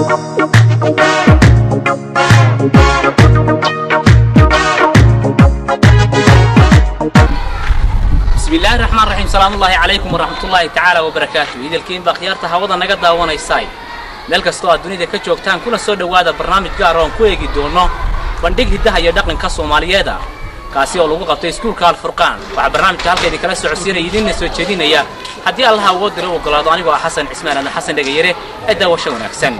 bismi illaahi raxmaan raxiim salaamullaahi calaykum waraxmatullaahi tacaala wabarakaatu idilkiinba khiyaarta hawada naga daawanaysay meel kastoo aad dunida ka joogtaan kuna soo dhowaada barnaamij gaar oon ku eegi doono bandhig hiddaha iyo dhaqanka soomaaliyeeda kaasi oo lagu qabtay iskuulka alfurqaan waxaa barnaamijka halka idinkala socodsiinaya idinna soo jeedinaya haddii allaha awood dira u ogolaado anigoo ah xasan cismaan ama xasan dhegayare ee daawasho wanaagsan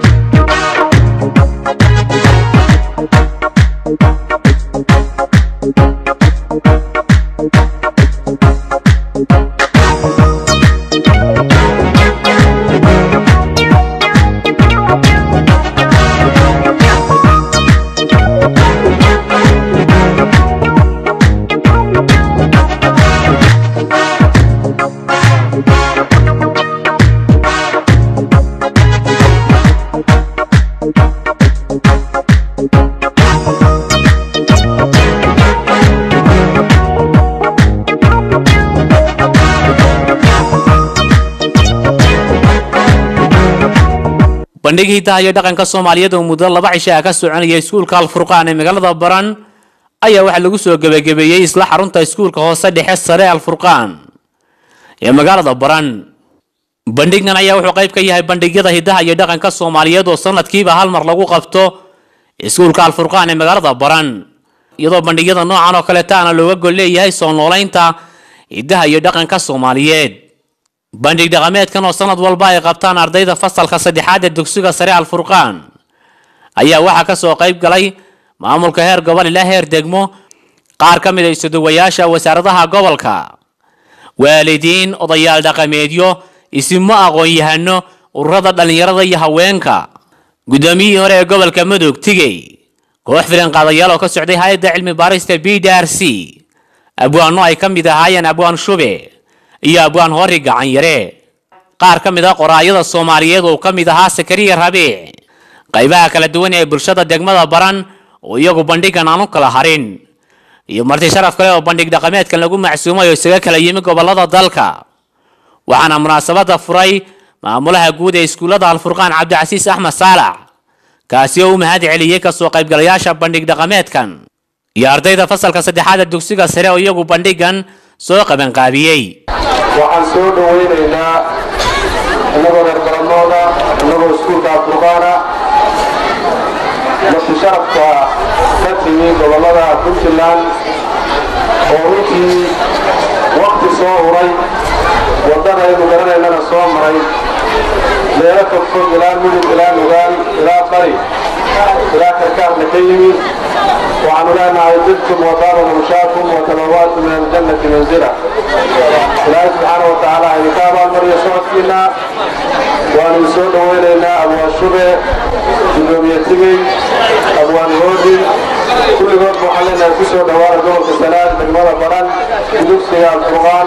bandhig hiddaha iyo dhaqanka soomaaliyeed oo muddo laba cisho ah ka soconaya iskuulka alfurqaan ee magaalada baran ayaa waxaa lagu soo gebagabeeyey isla xarunta iskuulka hoose dhexe sare alfurqaan ee magaalada baran bandhiggan ayaa wuxuu qayb ka yahay bandhigyada hiddaha iyo dhaqanka soomaaliyeed oo sanadkiiba hal mar lagu qabto iskuulka alfurqaan ee magaalada baran iyadoo bandhigyada noocan oo kaletaana looga gol leeyahay soo noolaynta hiddaha iyo dhaqanka soomaaliyeed bandhig dhaqameedkan oo sanad walba ay qabtaan ardayda fasalka saddexaad ee dugsiga sare alfurqaan ayaa waxaa ka soo qayb galay maamulka heer gobol ilaa heer degmo qaar ka mid a isuduwayaasha wasaaradaha gobolka waalidiin odayaal dhaqameedyo isimo aqoon-yahano ururada dhallinyarada iyo haweenka guddoomiyihii hore ee gobolka mudug tigey koox filan qaadayaal oo ka socday hay-adda cilmi baarista b d r c abwaano ay ka mid ahaayeen abwaan shube iyo abwaan hori gacan yare qaar ka mid a qoraayada soomaaliyeed oo ka mid ahaa sakariya rabiic qaybaha kala duwan ee bulshada degmada baran oo iyagu bandhigan aan u kala harin iyo marti sharaf kale oo bandhig dhaqameedkan lagu macsuumay oo isaga kala yimi gobolada dalka waxaana munaasabada furay maamulaha guud ee iskuullada alfurqaan cabdicasiis axmed saalax kaasi oo u mahad celiyey kasoo qaybgalayaasha bandhig dhaqameedkan iyo ardayda fasalka saddexaad ee dugsiga sare oo iyagu bandhigan soo qabanqaabiyey waxaan soo dhawaynaynaa innagoo reer baranooda innagoo iskuulka alfurqaana marti sharafka ka timi gobollada puntland oo runtii wakti soo huray waddanaynu garanaynana soo maray meelo fogfog ilaa mudug ilaa nugaal ilaa bari ilaa karkaarna ka yimi waxaanu leenahay dibtum wadaaba murshaakum watabawaatu min aljannati manzila ilaahay subxaana wa tacaala idinka abaalmariyo socodkiina waanu soo dhawaynaynaa abwaan shube gudoomiye tigey abwaan hoodi kulligood waxaan leenahay ku soo dhawaada gobolka sanaad degmada baran dugsiga alfurqaan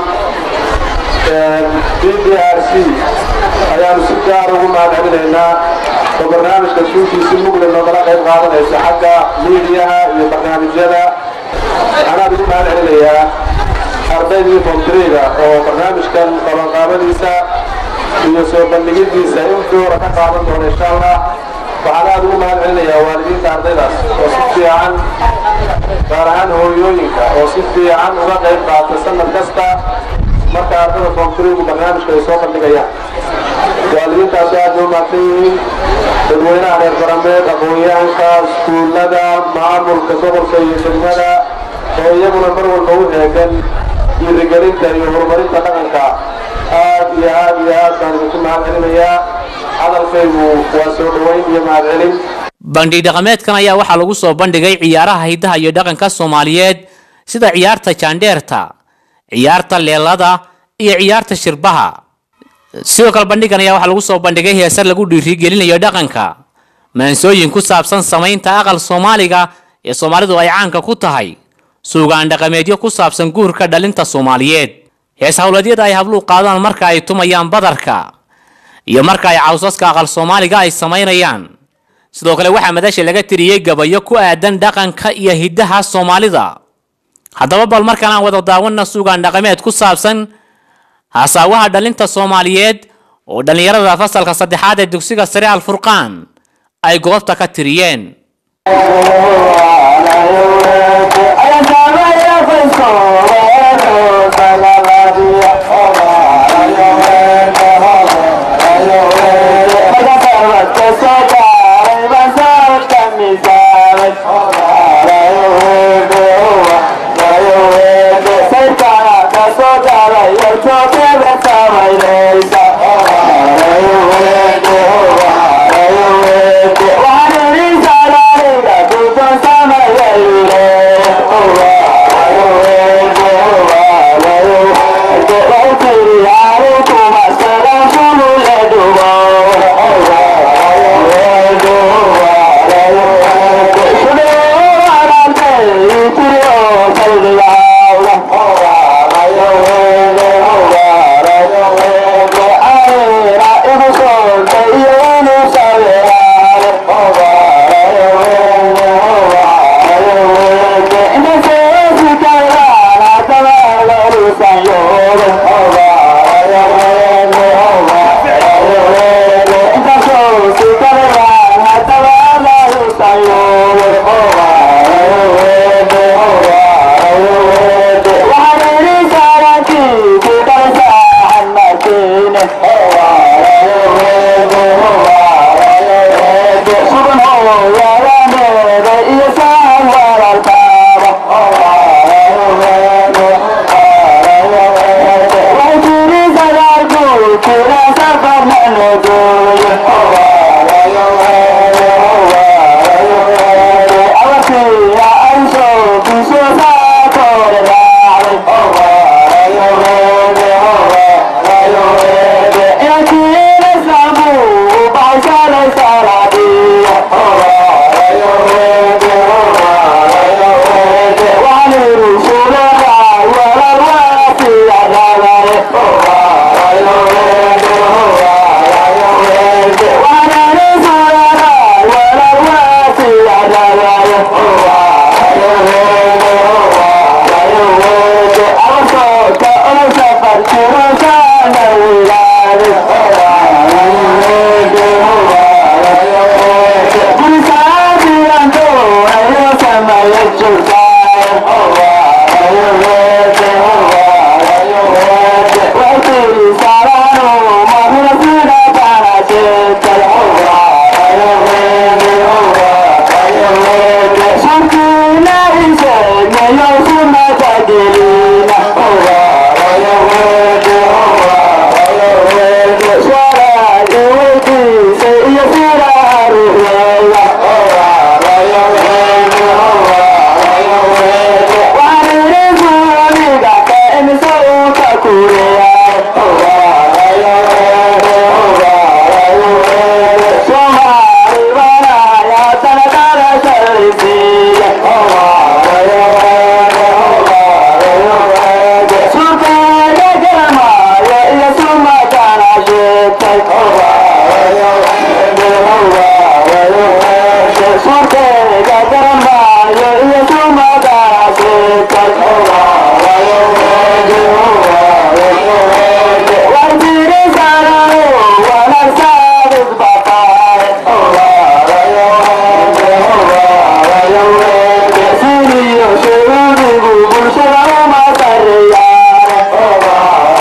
b d r c ayaanu si gaar ugu mahad celinaynaa oo barnaamijka suukiisi mugle noogala qayb qaadanaysa xagga miidiyaha iyo barnaamijyada waxaanaad ugu mahad celinayaa ardaydii fontriga oo barnaamijkan qabanqaabadiisa iyo soo bandhigidiisa in doora ka qaadan doona insha allah waxaan aad ugu mahad celinayaa waalidiinta ardaydaas oo si fiican gaar ahaan hooyooyinka oo si fiican uga qayb qaata sanad kasta marka ardada fontrigu barnaamijka ay soo bandhigayaan waalidiintaasu aad loo mahadsan yihiin dadweynaha reer barameed aqoon-yahanka iskuullada maamulka gobolka iyo degmada oo iyaguna mar walba u heegan dhiirigelinta iyo horumarinta dhaqanka aad iyo aad iyo aad baan idinku mahad celinayaa hadalkaygu waa soo dhowayn iyo mahad celin bandhig dhaqameedkan ayaa waxaa lagu soo bandhigay ciyaaraha hiddaha iyo dhaqanka soomaaliyeed sida ciyaarta jaandheerta ciyaarta leelada iyo ciyaarta shirbaha sidoo kale bandhigan ayaa waxaa lagu soo bandhigay heesar lagu dhiirigelinayo dhaqanka maansooyin ku saabsan samaynta aqal soomaaliga ee soomaalidu ay caanka ku tahay suugaan dhaqameedyo ku saabsan guurka dhalinta soomaaliyeed hees howladyada ay habluhu qaadaan marka ay tumayaan badarka iyo marka ay cawsaska aqal soomaaliga ay samaynayaan sidoo kale waxaa madasha laga tiriyey gabayo ku aadan dhaqanka iyo hiddaha soomaalida haddaba bal markaan aan wada daawana suugaan dhaqameed ku saabsan hasaawaha dhalinta soomaaliyeed oo dhallinyarada fasalka saddexaad ee dugsiga sare alfurqaan ay goobta ka tiriyeen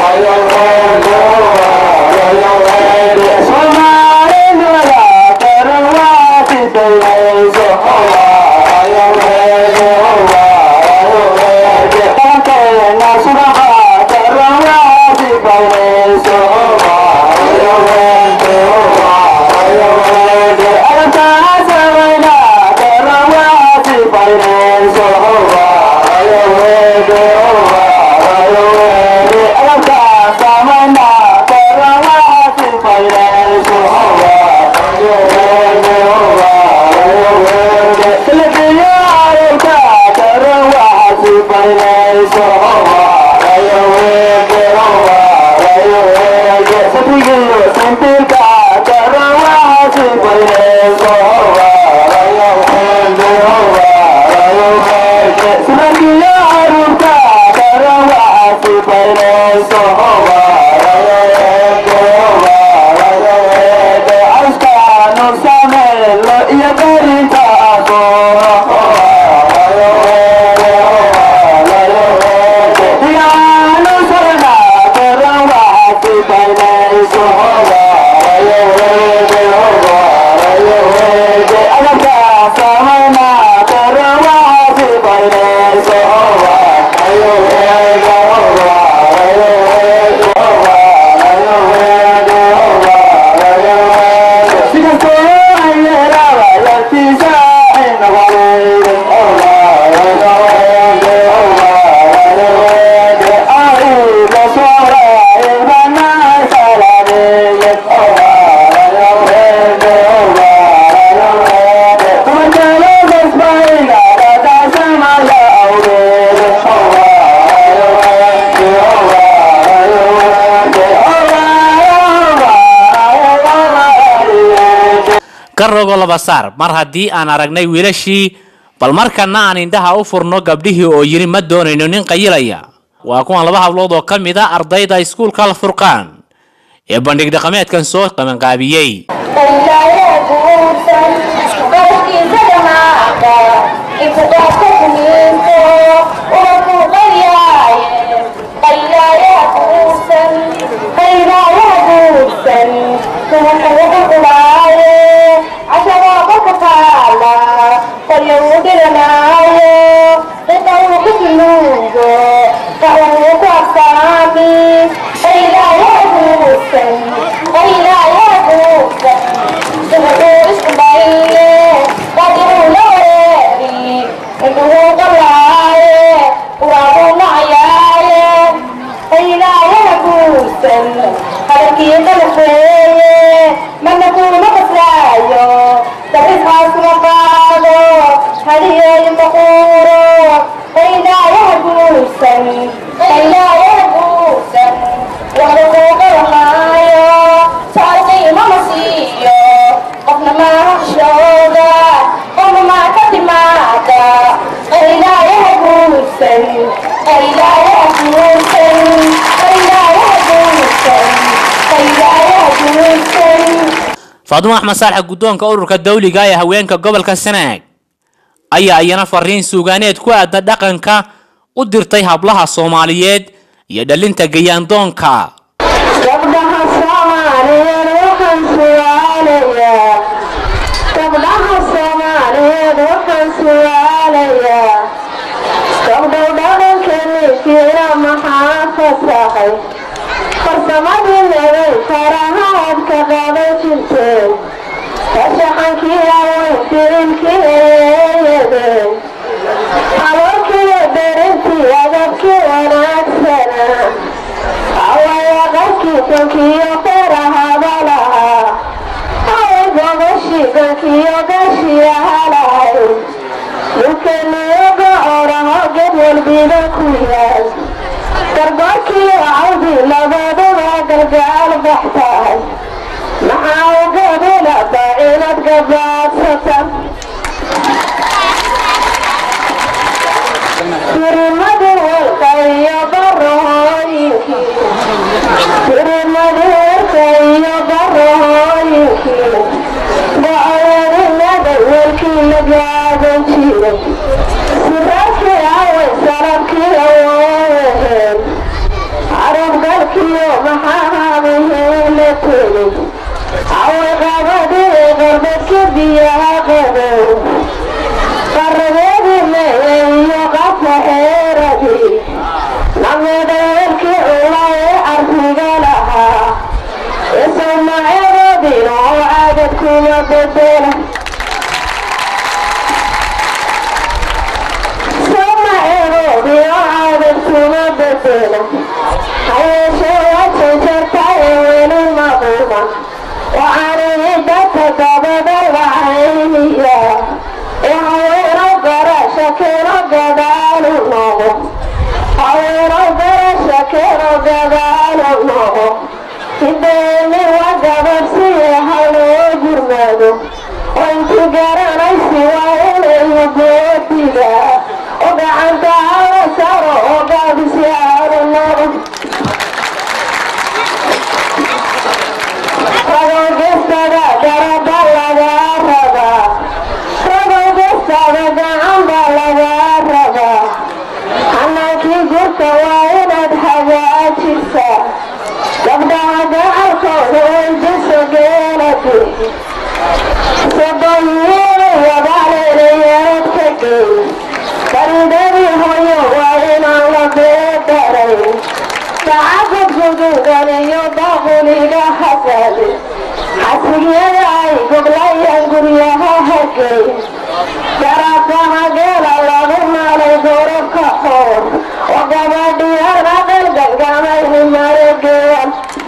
Somali ka rogo laba saar mar haddii aan aragnay wiilashii bal markana aan indhaha u furno gabdhihii oo yidhi ma doonayno nin qayilaya waa kuwan laba hablood oo ka mid a ardayda iskuulka alfurqaan ee bandhig dhaqameedkan soo qabanqaabiyey faadumo axmed saalax guddoonka ururka dawliga ee haweenka gobolka sanaag ayaa iyana fariin suugaaneed ku aadna dhaqanka u dirtay hablaha soomaaliyeed iyo dhalinta gayaandoonka gabdhaha soomaaliyeed waxaan su'aalayaa gabdhaha soomaaliyeed waxaan su'aalayaa gabdhow dhaqankeeni fiira maxaa fasaxay farsamadii nabay farahaad ka qaban jirteen farshaxankii aweyn firinkii eeyadeen abuurkii berintii adabkii wanaagsana awaya qarkii dankiyo farahaaba lahaa away gobashii dankiyo gashiyaha lahayd dhulkaniyoga oraho ged walbiba ku yaal gargoorkiyo cawdi labaduba gargaal baxtahay maxaa ugadilaba inaad gabaadsatan tirimadii walka iyo barahooyinkii tirimadii walka iyo barahooyinkii ba-oyarinada welkii la gaadan jiray siraadkii away salabkii awoodaheen carabgalkiyo maxaa habihii la tegay away qabadii qarbadkii biyaha qabow qarabeedii meeye iyo qafka xeeradii namedayeelkii cula ee carfiga lahaa isumacyadoodina oo caadad kuma bedela sumaceedoodii oo caadad kuma bedela hayeeshee wajan jartaye weli maquman waxaanigi dadka dabada wacayniya haweeno garasha keeno gadaalu noqo haweeno garasha keeno gadaalu noqo hideemi waa gabadhsiye haloo gurmado oo inti garanaysi waa inayu goodiga oo gacanta hala saro oo gaabisi aanu noqo ragogestada garaba lagaa rabaa ragogestada gacanba lagaa rabaa hanaankii gurka waa inaad hagaajisaa gabdhaha gacalkooda weydiso geeladi sabayiyabaleleyeed ka gey baridadii hoyo waa inaan la beedarayn sacabad guduudan iyo daquliga hasadi xasigyada ay goblayaan guryaha hagey garafaha geela lagu maalay gorobka xoor oo gabadhiyaan aqal galgamayni maregeyan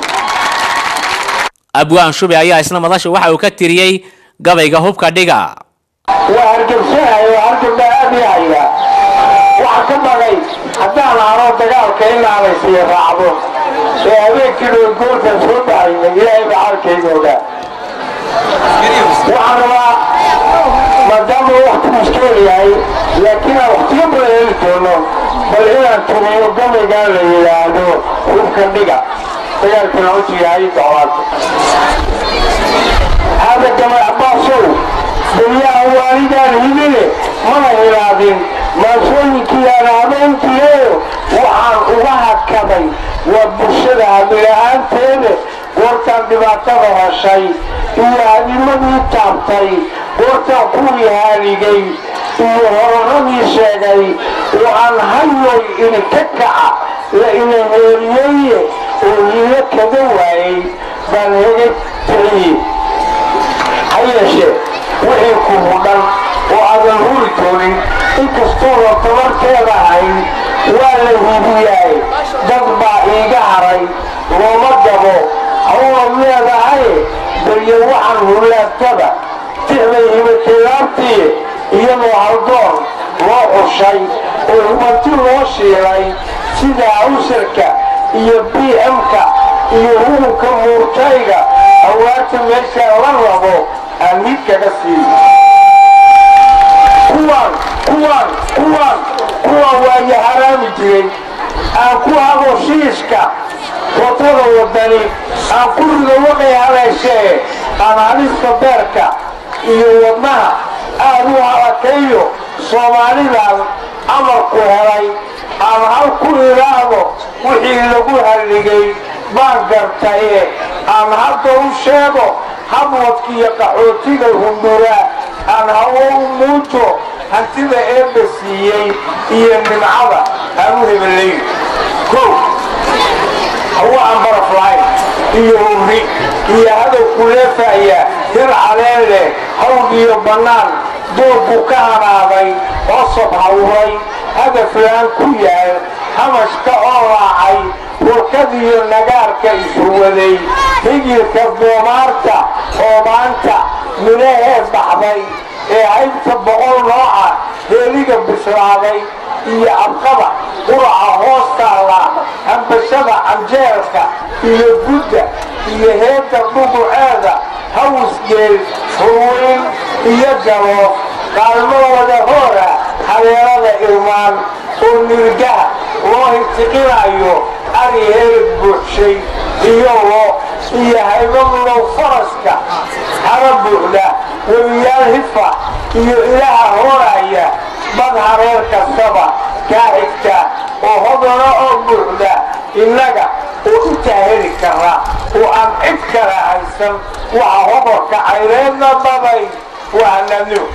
abwaan shube ayaa isna madasha waxa uu ka tiriyey gabayga hubka dhiga waa hargebsanahay oo hargebna aad ii haya waxaa ka bagay haddaan aano dagaalka inaa laysiiya raacdo ee habeenkii dhow goolkan soo baxayna ilaahay baa xalkayga ogaa waxaan rabaa maadaama waktigu iskeel yahay laakiin aan waktiyo badan heli doono bal inaan tumiyo gabaygaa la yidhaahdo hubka dhiga dagaalkana wuxuu yahay dacwaad hada gamay abbaasow dariyaha waalidaan hibine mana hilaadin maasooyinkii aan habeenkiieyo waxaan uga hakaday waa bulshada hamila'aanteeda goortaan dhibaatada heshay iyo hadimadii taabtay goortaan kuwii haaligay iyo hororadii sheegay oo aan hayoy idinka kaca la ina heeriyeeye oo hiilo kaga waayay baan hega teliye ha yeeshee wixii ku hudhan oo aadan huri doonin inkastooda tabarteeda ahayn waa la hibiyaay dad baa iiga haray looma gabo hawad leedahaye balyo waxaan hulaagtada tixday hibatelaabtii iyadoo haldoon loo xushay oo hubanti loo shiilay sida awsarka iyo b m-ka iyo hurubka muurtayga hawaata meesha la rabo aan mid kaga sii kuwaan kuwaan kuwaan kuwaan waayo haraami jiray aan ku habo shiishka watada wadani aan ku rido waqay haleeshee aan halista beerka iyo wadnaha aad u halakayo soomaalidan amarku helay aan hal ku idhaahdo wixii lagu halligay baan gartaye aan hadda u sheego habwadkiiyo qaxootiga hundura aan hawo u muujo hantida eebba siiyey iyo nimcada aan u hebelayn kow hawo aan baraf lahayn iyo hurri iyo hadow kuleefaya hir caleen leh hawd iyo bannaan doorku ka hanaaday cosab hawray hadaflaan ku yaal hamashka oo raacay warkadiyo nagaarka ishuwaday higilka doomaarta oo maanta midhahee baxday ee haybta boqol nooca heeliga bislaaday iyo abqada quraca hoos taalla hambashada canjeelka iyo gudda iyo heedda dhuguceeda hawsgeel hurweyn iyo galo qaalmo wada hoora habeelada irmaan oo nirgaha loo hintiqinayo ari heelad buuxshay iyo lo iyo haybadulow faraska hara buuxda webiyaal hifa iyo ilaha hooraya bad hareer kastaba kaa xigta oo hodana oo buuxda innaga oo intaa heli kara oo aan cid kala haysan waxa hoborka cayreedna babay waa nabniw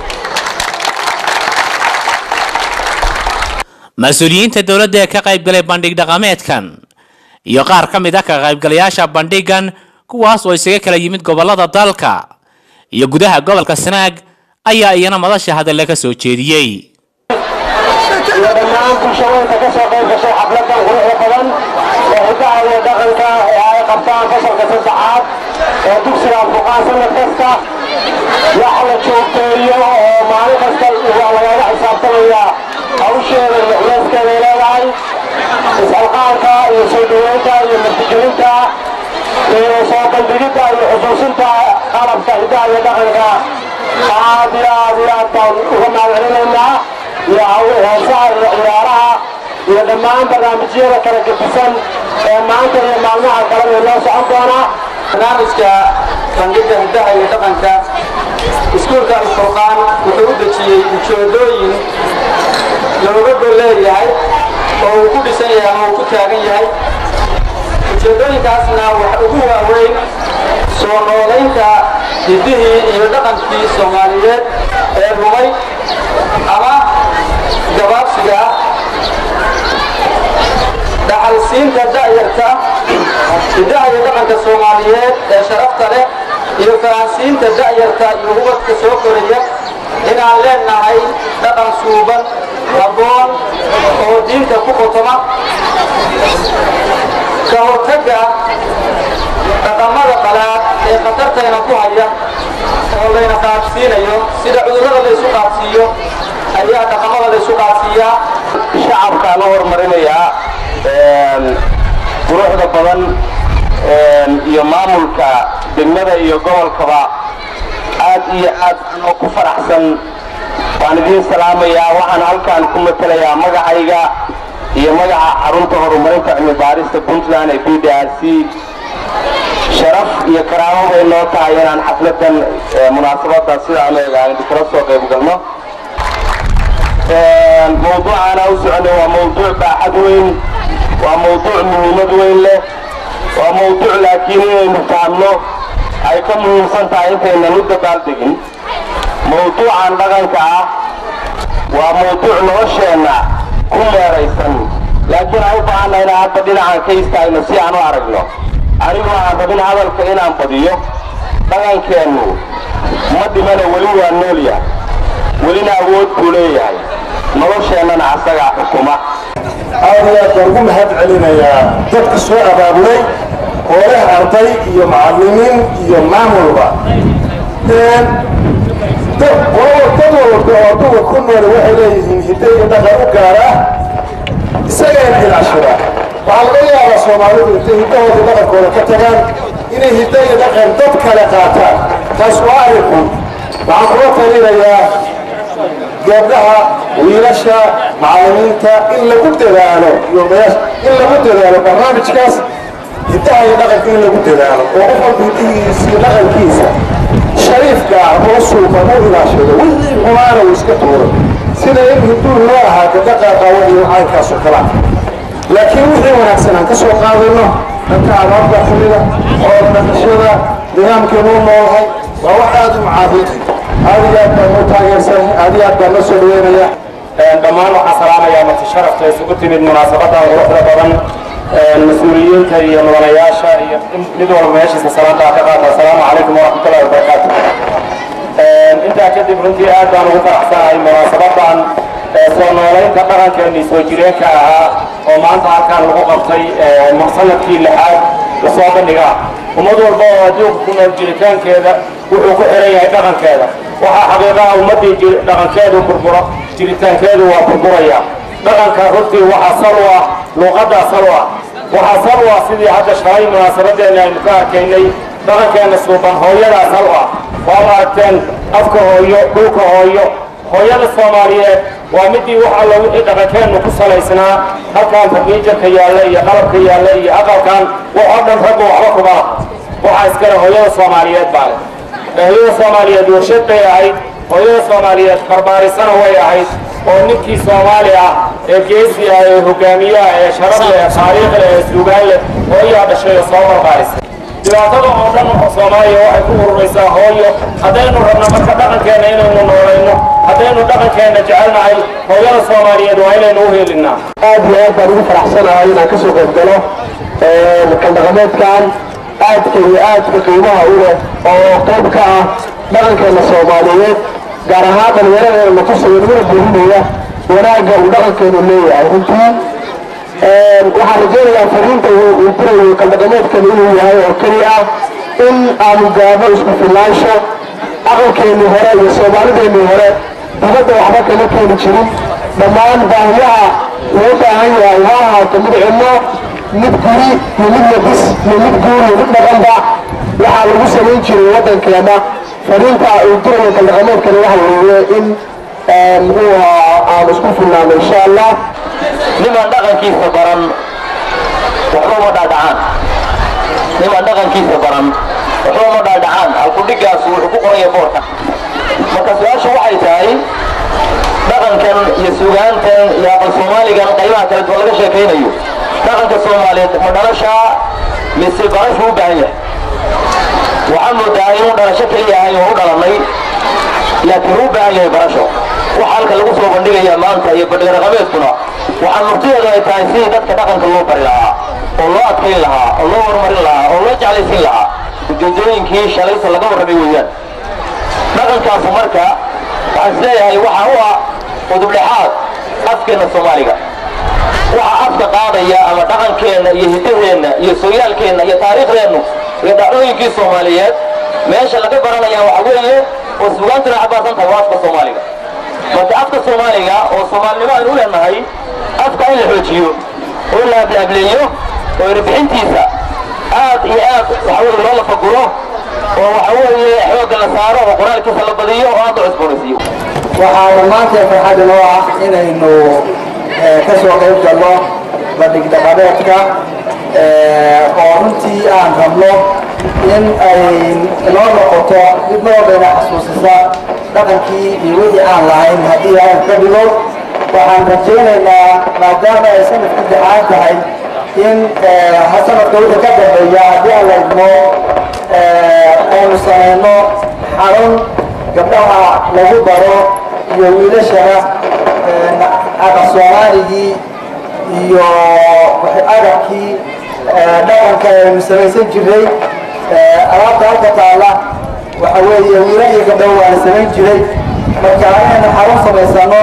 mas-uuliyiinta dowladda ee ka qaybgalay bandhig dhaqameedkan iyo qaar ka mid ah ka qaybgalayaasha bandhigan kuwaas oo isaga kala yimid gobollada dalka iyo gudaha gobolka sanaag ayaa iyana madasha hadalle ka soo jeediyey iyo dhammaan bulshooyinka ka soo qayb gashay xafladan quruxda badan ee hidaha iyo dhaqanka ee ay qabtaan fasalka saddexaad ee dugsiga alfuqaan sanad kasta wax la joogteeyo oo maalin kasta waa lagaga xisaabtamaya hawsheeda iyo culeyskeeday leedahay is-alqaanka iyo soo dhaweynta iyo martigelinta iyo soo bandhigidda iyo xusuusinta qalabka hidaha iyo dhaqanka aad iyo aad iyo aad baan uga mahadcelinaynaa iyo heesaha iyo ciyaaraha iyo dhammaan barnaamijyada kala gedisan ee maanta iyo maalmaha kalena inoo socon doona barnaamijka bandhigga hiddaha iyo dhaqanka iskuulka alfurqaan wuxuu u dejiyey ujeedooyin looga gol leeyahay oo uu ku dhisan yahay ama uu ku taagan yahay ujeedooyinkaasna waxa ugu waaweyn soo noolaynta hiddihii iyo dhaqankii soomaaliyeed ee rumay ama gabaabsiga ah dhaxalsiinta da'yarta hiddaha iyo dhaqanka soomaaliyeed ee sharafta leh iyo fahansiinta da'yarta iyo ubadka soo koraya inaan leenahay dhaqan suuban habboon oo diinta ku qotoma ka hortagga dhaqamada qalaad ee khatartayna ku haya oo layna qaabsiinayo sida cudurrada laysu qaabsiiyo ayaa dhaqamada laysu qaabsiiyaa shacabkaan u horumarinayaa quruxda badan iyo maamulka degmada iyo gobolkaba aad iyo aad anoo ku faraxsan waan idiin salaamayaa waxaan halkaan ku matelayaa magacayga iyo magaca xarunta horumarinta cilmi baarista puntland ee b d r c sharaf iyo karaamo bay noo tahay inaan xafladan munaasabada sidaan eegaan kala soo qayb galno mawduucaana u soconay waa mawduuc baaxad weyn waa mawduuc muhiimad weyn leh waa mawduuc laakiin inaynu fahamno ay ka muhiimsan tahay intaynan u dabaaldegin mawduucan dhaqanka ah waa mawduuc nolosheenna ku meeraysan laakiin aan u baahanna inaan hadda dhinacan ka istaagno si aan u aragno anigu aan rabin hadalka inaan badiyo dhaqankeennu ma dhimana weli waa noolya welina awood buu leeyahay nolosheennana asagaa xukuma aad iyo aad baan ugu mahad celinayaa dadka soo abaabulay oo leh arday iyo macallimiin iyo maamulba dad walba oo adduunka ku nool waxay leeyihiin hidde iyo dhaqan u gaara isagayna ilaashada waxaa laga yaabaa soomaalidu intay hiddahooda dhaqankooda ka tagaan inay hidde iyo dhaqan dad kale qaataan taas waa arinku waxaan kula talinayaa gabdhaha wiilasha macallimiinta in lagu dadaalo in lagu dadaalo barnaamijkaas hiddaha iyo dhaqanka in lagu dadaalo oo qof walba hiddihiisa iyo dhaqankiisa shariifka ah oo suuban u ilaashado wixii xumaana uu iska tuuro sida in hidduu loo ahaa gabdha qaaqaawan iyo caynkaas oo kala laakiin wixii wanaagsan aan ka soo qaadayno dhanka abaabka xumida oo dhaqashada nidaamkeenu u noolahay waa wax aad u macaabudi aad iyo aad baan u taageersan aad iyo aad baan noo soo dhaweynaya dhammaan waxaan salaamayaa marti sharafta isugu timid munaasabadan quruxda badan mas-uuliyiinta iyo mudanayaasha iyo mid walba meeshiisa salaantaa ka qaata asalaamu calaykum waraxmatullahi wabarakaatu intaa kadib runtii aad baan ugu faraxsanahay munaasabadan soo noolaynta dhaqankeennii soo jireenka ahaa oo maanta halkaan lagu qabtay sanadkii lixaad lasoo bandhigaa ummad walba oo adduunka ku nool jiritaankeeda wuxuu ku xiran yahay dhaqankeeda waxaa xaqiiqaha ummaddii dhaqankeedu burburo jiritaankeedu waa burburaya dhaqanka runtii waxaa sal u ah luuqaddaa sal u ah waxaa sal u ah sidii hadda shalay munaasabadeenna aynu ka arkaynay dhaqankeenna suuban hooyadaa sal u ah waad aragteen afka hooyo dhulka hooyo hooyada soomaaliyeed waa midii wax alla wixii dhaqankeennu ku salaysnaa halkaan farniijarka yaalla iyo qalabka yaalla iyo aqalkan waxoo dhan raggu waxba kuma laha waxaa iskale hooyada soomaaliyeed baa leh hooyada soomaaliyeed warshad bay ahayd hooyada soomaaliyeed barbaarisana way ahayd oo ninkii soomaali ah ee geesi ah ee hogaamiyaha ee sharaf leh ee taariikh leh ee suugaan leh hooyaa dhashay oo soo barbaarisay dhibaatada oo dhan soomaaliya waxay ku ururaysaa hooyo haddaynu rabno marka dhaqankeenna inaynu noolayno haddaynu dhaqankeenna jecelnahay hooyada soomaaliyeed waa inaynu u helinaa aad iyo aad baan ugu faraxsanahay inaan ka soo qayb galo kaldhaqameedkan aadka iyo aadka qiimaha u leh oo qayb ka ah dhaqankeena soomaaliyeed gaar ahaan dhallinyaradeena la tusaya naguna boorinaya wanaagga uu dhaqankeenu leeyahay runtii waxaan rajaynayaa fariinta uu dirayo kaldhaqameedkan inuu yahay oo keli ah in aanu gaadho isku filaansho dhaqankeennii hore iyo soomaalideennii hore dibadda waxba kama keeni jirin dhammaan baahiyaha loo baahan yahay ha ahaato mid cilmo mid guri iyo mid labis iyo mid guur iyo mid dhaqanba waxaa lagu samayn jiray waddankeena fariinta uu dirayo kaldhaqameedkani waxa weeye in muxuu ahaa aan isku filnaano insha allah niman dhaqankiisa baran waxba uma dhaadhacaan niman dhaqankiisa baran waxba uma dhaadhacaan halkudhigaas wuxuu ku qoraya boorka marka su-aashu waxay tahay dhaqankan iyo sugaantan iyo aqal soomaaligan qaybaha kale duwan laga sheekaynayo dhaqanka soomaaliyeed ma dhalashaa mise barashu u baahan yahay waxaa moodaa inuu dhalasho keliya ahay oo u dhalanay laakiin u baahan yahay barasho waxa halka lagu soo bandhigaya maanta iyo bandhiga raqameedkuna waxaa murtideedu ay tahay sidii dadka dhaqanka loo bari lahaa oo loo adkayn lahaa oo loo horumarin lahaa oo loo jeclaysiin lahaa ujeedooyinkii shalayta laga warramay weeyaan dhaqankaasu marka waxaan isleeyahay waxa u ah udubdhexaad afkeenna soomaaliga waxa afka qaadaya ama dhaqankeenna iyo hiddaheenna iyo sooyaalkeenna iyo taariikhdeennu iyo dhacdooyinkii soomaaliyeed meesha laga baranaya waxa weeye oo sugaantuna xabaasan tahay waa afka soomaaliga marka afka soomaaliga oo soomaalinimo aynu u leenahay afka in la xoojiyo oo la ablaableeyo oo erbixintiisa aad iyo aad waxa weye loo lafaguro oo waxa weeye xoogga la saaro oo qoraalkiisa la badiyo oo aad la cusboonaysiiyo waxaa maanta farxad inoo ah inaynu ka soo qayb galno bandhig dhaqameedka oo runtii aan rabno in ay inoo noqoto mid noodayna xasuusisa dhaqankii iyo wixii aan lahayn haddii aan ka dhigo waxaan rajaynaynaa maadaama ay sanadku dexaan tahay in sanadka wixii ka dambeeya haddii aan la idmo aynu samayno xarun gabdhaha lagu baro iyo wiilashana aqal soomaaligii iyo agabkii dhaqanka aynu samaysan jiray alaabta halka taalla waxa weeye wiila iyo gabdhaha waana samayn jiray marka inaynu xarun samaysano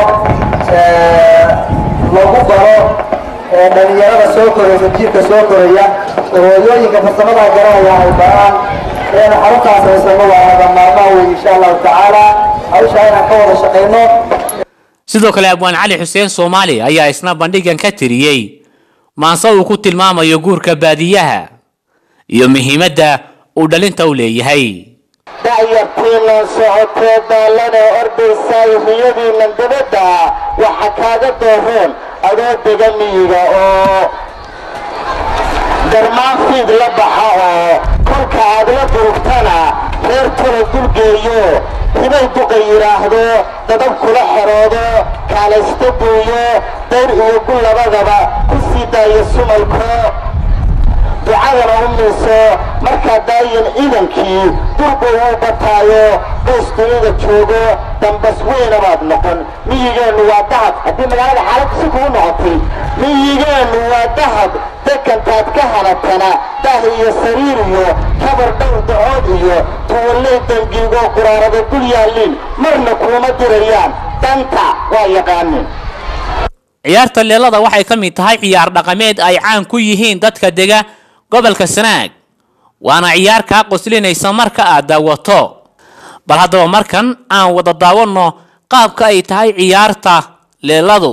lagu baro dhalinyarada soo koraysa jiirka soo koraya oo hooyooyinka farsamada garanaya ay baraan inaynu xaruntaas samaysano waa laga maarmaan wey insha allahu tacaala hawshaa inaan ka wada shaqayno sidoo kale abwaan cali xuseen soomaali ayaa isna bandhigan ka tiriyey maanse uu ku tilmaamayo guurka baadiyaha iyo muhiimadda uu dhalinta u leeyahay da'yartiinan socotee daallana ordaysaay riyadiinan dabadda waxa kaaga doohoon adoo dega miyiga oo darmaan fiid la baxa oo kolka aad la durugtana reer tula dulgeeyo hibay duqa yidhaahdo dadab kula xeroodo kaalaysta buuyo dayr iyo gu labadaba ku sii daayo sumalko ducadana u miiso markaa daayin ciidankii durba uu bataayo bays dunida joogo dambas weyna baad noqon miyigeennu waa dahab haddii magaalada xaalad si kugu noqotay miyigeennu waa dahab dekantaad ka hanatana dah iyo sariir iyo kabar dhowr dacood iyo tuwalley dangiigoo quraarada dul yaalliin marna kuuma dirayaan danta waa yaqaanin ciyaarta leelada waxay ka mid tahay ciyaar dhaqameed ay caan ku yihiin dadka dega gobolka sanaag waana ciyaar kaa qoslinaysa marka aad daawato bal haddaba markan aan wada daawanno qaabka ay tahay ciyaarta leeladu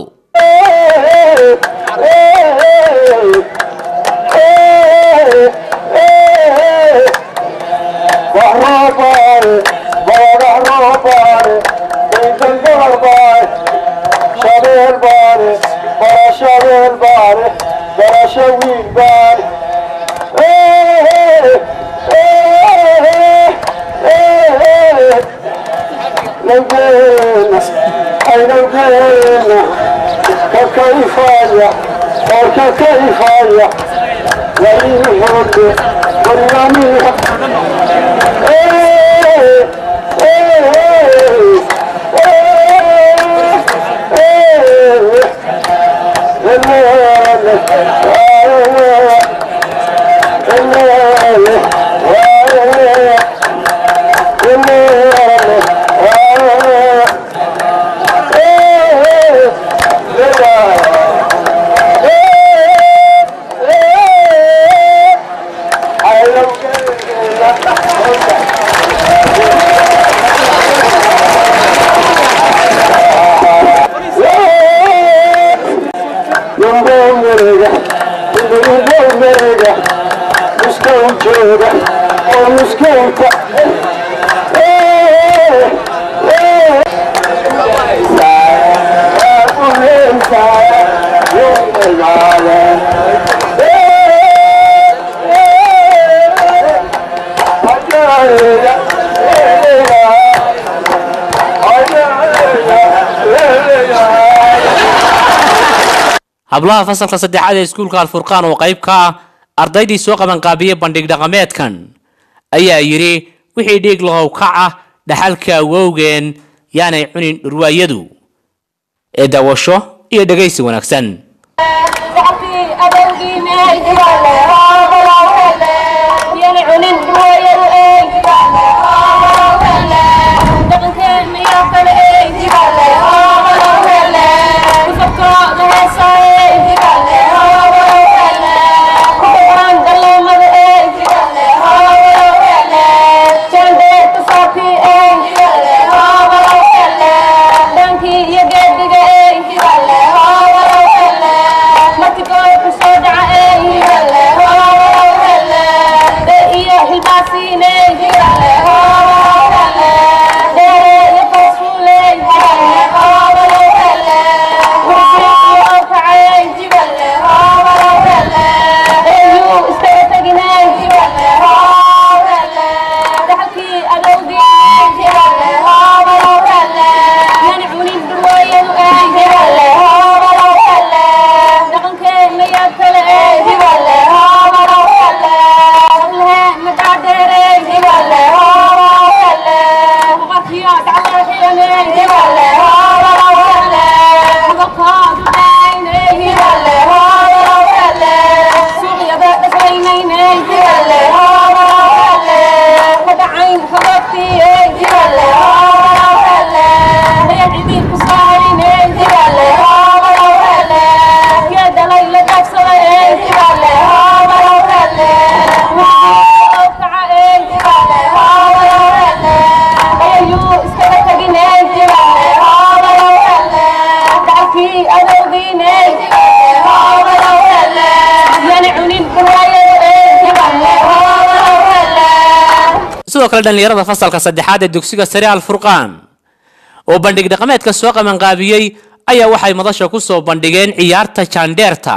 hablaha fasalka saddexaad ee iskuulka alfurqaan oo qayb ka ah ardaydii soo qabanqaabiyey bandhig dhaqameedkan ayaa yidhi wixii dhiig lahow kac ah dhaxalka awowgeen yaanay cunin dhurwaayadu ee daawasho iyo dhegaysi wanaagsan Marti goor ku soo dhaca ee sidoo kale dhallinyarada fasalka saddexaad ee dugsiga sare alfurqaan oo bandhig dhaqameedka soo qabanqaabiyey ayaa waxay madasha ku soo bandhigeen ciyaarta jaandheerta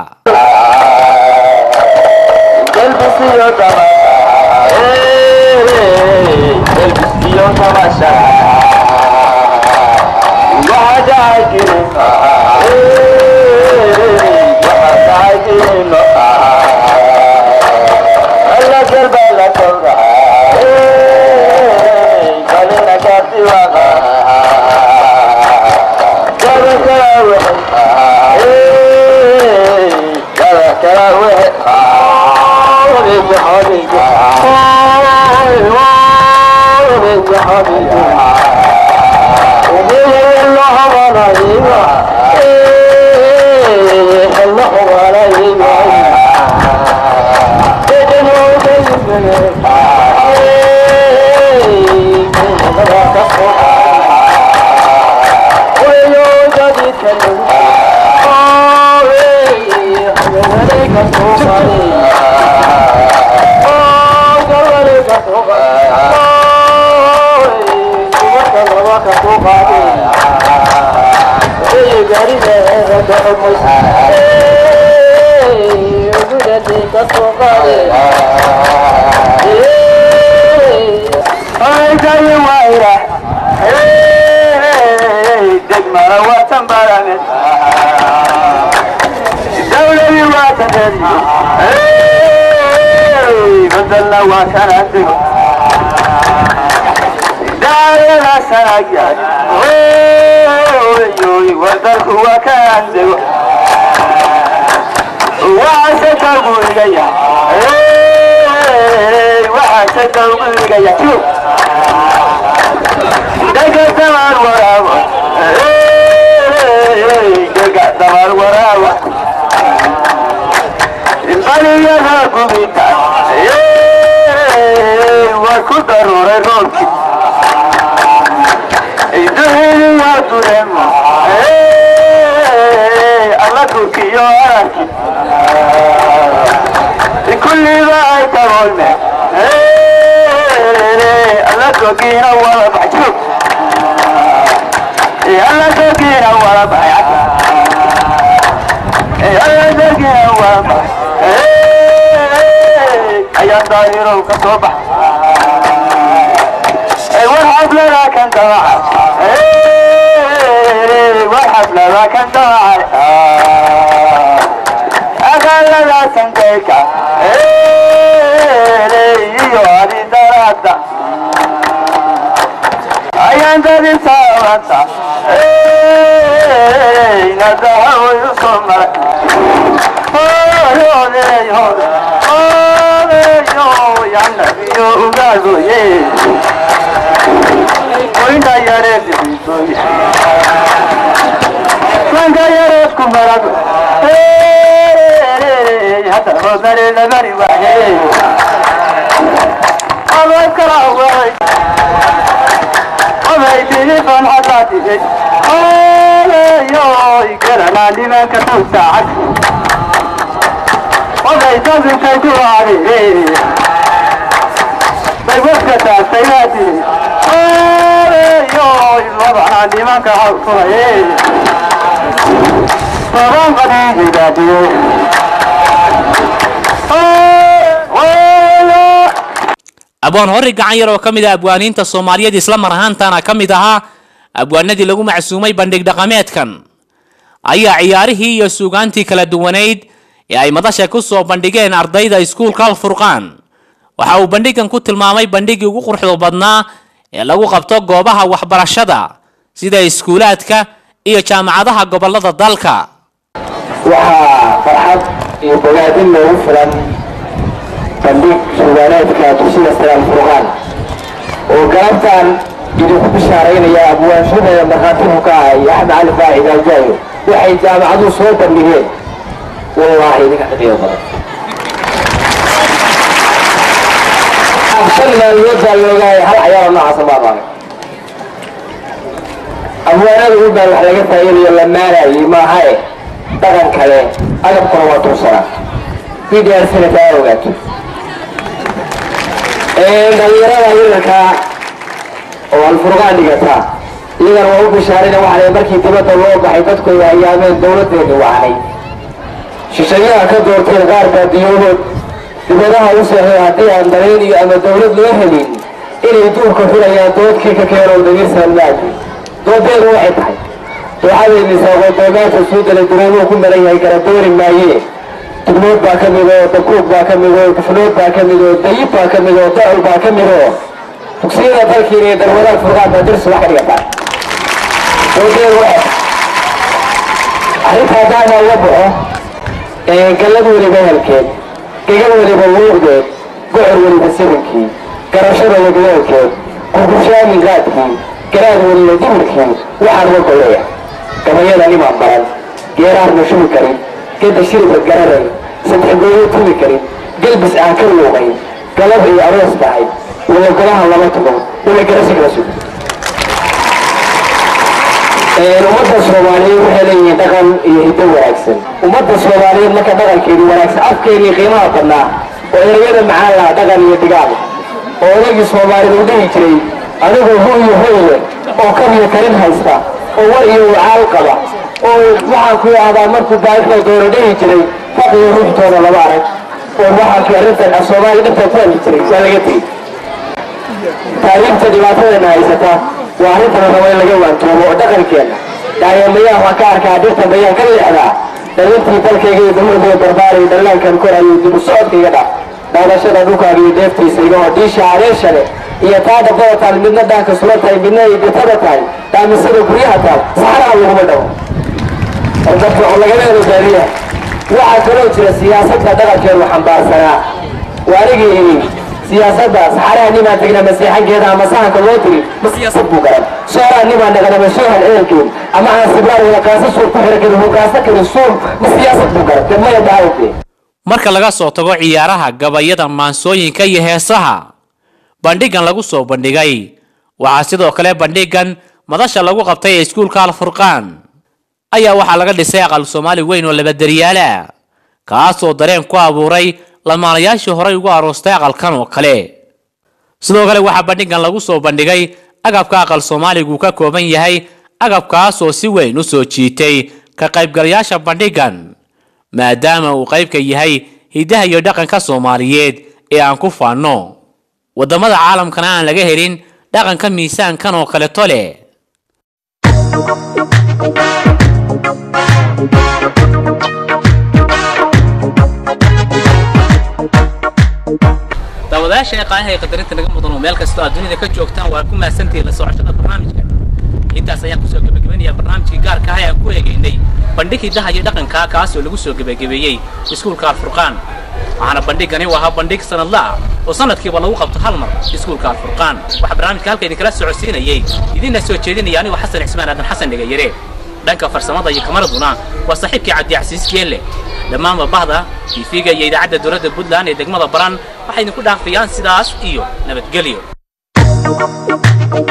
abwaan hori gacan yar oo ka mid ah abwaaniinta soomaaliyeed isla mar ahaantana ka mid ahaa abwaanadii lagu macsuumay bandhig dhaqameedkan ayaa ciyaarihii iyo suugaantii kala duwanayd ee ay madasha ku soo bandhigeen ardayda iskuulka alfurqaan waxa uu bandhigan ku tilmaamay bandhigii ugu quruxda badnaa ee lagu qabto goobaha waxbarashada sida iskuulaadka iyo jaamacadaha gobollada dalka waxaa farxad iyo bogaadin loogu filan bandhig suugaaneedka dugsiga saraal furqaan oo galabtan idinku bishaaraynaya abwaanshadeeda markhaatibu ka ahay axmed cali faacid aljaayo waxay jaamacaduhu soo bandhigeen wallaahi idinka qiimo badan shan maalmood baa loogahay hal cayaaro noocaasa ma amaanin abwaanada u baan wax laga faa'iidayo la maanayay maahae dhaqan kale agabkuna waa tuursanaa b d r sina kaa ogaato dhalinyarada wiilalka oo alfurqaan dhigata iyagana waa u bishaarina waxaa markii dibadda loo baxay dadku ay hayaameen dowladdeeni wacnay shishayaha ka doorteen qaar baadiyoodood dibadaha u seexday haddii aan dareen iyo ama dowlad loo helin inay duurka xulayaan doodkii ka keenoo damiir salmaadi doodeedu waxay tahay dooxadeedii saaqoodoomaanta suudale dureemuu ku maran yahay kala doori maayee tugnood baa ka mid oo dakuug baa ka mid oo dufnood baa ka mid oo dayib baa ka mid oo dacul baa ka mid oo dugsiyada dalkiina iyo darwadaha furqaan baa dirsi wax ka dhigataa doodeedu waxay arrinta haddaan uga baxo gallad weliba helkeed gegal weliba luuqdeed gocor weliba sirinkii garashada wagleelkeed gurgushaamin qaadkii garaad weliba dimirkii waxaan uga goleeya gabayada nimaan baran geeraarna shubi karin geda shiriba gararay saddex gooyo tumi karin gelbis aan ka luuqayn galab ay aroos tahay wala golaha lama tumo wala garasi kala sugo ummadda soomaaliyeed waxay leeyihiin dhaqan iyo hiddo wanaagsan ummadda soomaaliyeed marka dhaqankeedu wanaagsan afkeennii qiimaha badnaa oo ereyada macaan laha dhaqan iyo digaal oo odagii soomaalida u dhihi jiray adigoo hu iyo hoyle oo kabiyo karin haysta oo war iyo wacaal qaba oo waxaan ku yidhahdaa markuu baahida doono dhihi jiray faqiyo ruuxtooda lama arag oo waxaankii arrintan af soomaaliya dhibtaa ku hadli jiray waa laga tegey taariikhta dhibaatadana haysata waa arrintan rabo in laga waantoobo oo dhaqankeenna daayamayaha waan ka arkaa dhirtan bayaan ka leexdaa dhalintii dalkayga iyo dumarkooda barbaaray dhallaankan korayo dibu socodkayga dhah daadashada dhulkaaga iyo deeftiisa iga oo diisha adeesha leh iyo taa dhabbada taal midna dhaanka sula tahay midna ay bitada tahay daamisada guryaha taal saxaraha laguma dhawo dadka oo laga leedo baadiyaha waxaa kaloo jira siyaasadda dhaqankeenu xambaarsanaa waa anigii ini siyaasadda saxaraha nimaan tegna maseexankeeda ama sahanka loo tiri ma siyaasad buu garan sooraa nimaan dhaqana ma soohan ehelkeed ama aan siblaan wada kaasa suur ku xira karin hogaasa karin suur ma siyaasad buu garan dee maya dhaawdee marka laga soo tago ciyaaraha gabayada maansooyinka iyo heesaha bandhigan lagu soo bandhigay waxaa sidoo kale bandhigan madasha lagu qabtay ee iskuulka alfurqaan ayaa waxaa laga dhisay aqal soomaali weyn oo labaderyaala kaasoo dareen ku abuuray lamaanayaashii horay ugu aroostay aqalkan oo kale sidoo kale waxaa bandhigan lagu soo bandhigay agabka aqal soomaaligu ka kooban yahay agabkaasoo si weyn u soo jiitay ka qaybgalayaasha bandhigan maadaama uu qaybka yahay hiddaha iyo dhaqanka soomaaliyeed ee aan ku faanno waddamada caalamkana aan laga helin dhaqanka miisaankan oo kaleto leh daawadayaasha ee qaanaha ee qadarinta naga mudan oo meel kastoo aad dunida ka joogtaan waa ku mahadsantihiin la socoshada barnaamijka intaas ayaan kusoo gebagabeynaya barnaamijkii gaarka ah ee aan ku eegaynay bandhig hiddaha iyo dhaqanka kaasoo lagu soo gebagabeeyey iskuulka alfurqaan waxaana bandhigani u ahaa bandhig sanadla ah oo sanadkiiba lagu qabto hal mar iskuulka alfurqaan waxaa barnaamijka halka idinkala socodsiinayey idinna soo jeedinaya anigoo xasan cismaan aadan xasan dhegayare dhanka farsamada iyo kamaraduna waa saaxiibkii cabdicasiis geelle dhammaanba bahda tv-ga iyo idaacadda dowladda puntland ee degmada baran waxay idinku dhaafayaan sidaas iyo nabadgelyo